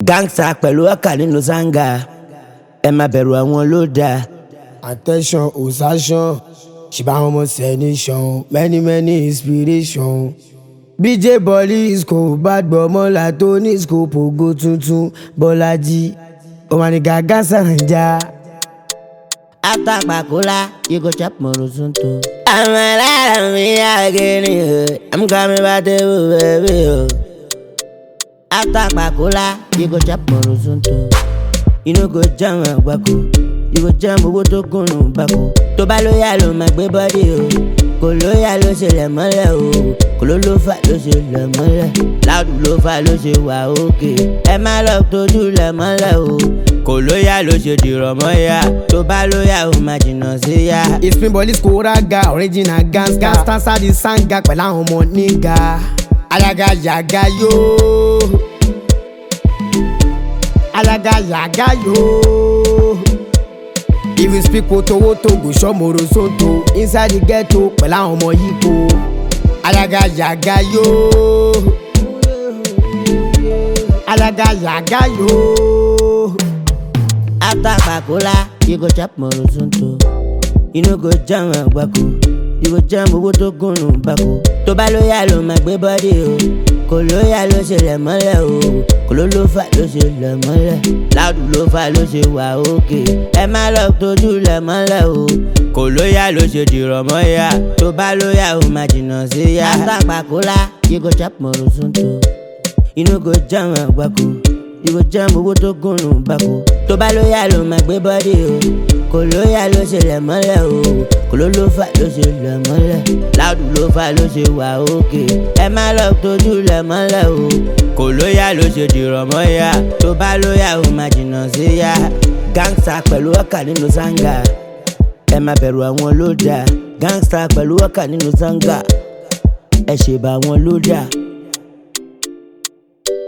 gangsta pẹ̀lú ọkà nínú sanga ẹ má bẹ̀rù àwọn ló dáa. attention osation ṣìbá àwọn ọmọ sẹ́nìṣàn many many inspiration. bj bolis kò bá gbọ́ mọ́lá tó ní scope ògo tuntun bọ́lájí òmànìgà gánṣà ń já. after kpakula you go chop morosunto. I'm alive, me again, I'm coming back to you, baby. oh. After kpakula you go chop morosunto. You no go jam agbako, you go jam owó tó kùnú bako. Tó bá lóyà ló máa gbé bọ́dí o, kò lóyà ló ṣe lẹ̀ mọ́lẹ̀ o, kò ló ló fà ló ṣe lẹ̀ mọ́lẹ̀. Láàdù ló fà ló ṣe wà òkè, ẹ má lọ tójú lẹ̀ mọ́lẹ̀ o. Kò lóyà ló ṣe dìrọ̀ mọ́yà, tó bá lóyà ó máa jìnnà sí yá. ìspin bolis kò rága original gans gangsta sadi sanga pẹ̀lú àwọn ọmọ níga alaga yaga yóò alaga yaga yóò. if you speak wotowoto go show morosoto inside the ghetto pẹ̀lú àwọn ọmọ yípo alaga yaga yóò alaga yaga yóò. After kpakula you go chop morosunto. You no go jam agbako, you go jam owó tó kùnú bako. Tó bá lóyà ló máa gbé bọ́dí o, kò lóyà ló ṣe lẹ̀ mọ́lẹ̀ o, kò ló ló fà ló ṣe lẹ̀ mọ́lẹ̀. Láàdù ló fà ló ṣe wà òkè, ẹ má lọ tójú lẹ̀ mọ́lẹ̀ o. Kò lóyà ló ṣe dìrọ̀ mọ́yà, tó bá lóyà ó máa jìnnà sí yá. After kpakula you go chop morosunto. You no go jam agbako, you go jam owó tó kùnú bako. Tó bá lóyà ló máa gbé bọ́dí o, kò lóyà ló ṣe lẹ̀ mọ́lẹ̀ o, kò ló ló fà ló ṣe lẹ̀ mọ́lẹ̀. Láàdù ló fà ló ṣe wà òkè, ẹ má lọ tójú lẹ̀ mọ́lẹ̀ o. Kò lóyà ló ṣe dìrọ̀ mọ́yà, tó bá lóyà ó máa jìnnà sí yá. Gangsta pẹ̀lú ọkà nínú sanga, ẹ má bẹ̀rù àwọn ló dáa. Gangsta pẹ̀lú ọkà nínú sanga, ẹ ṣèbà àwọn ló dáa.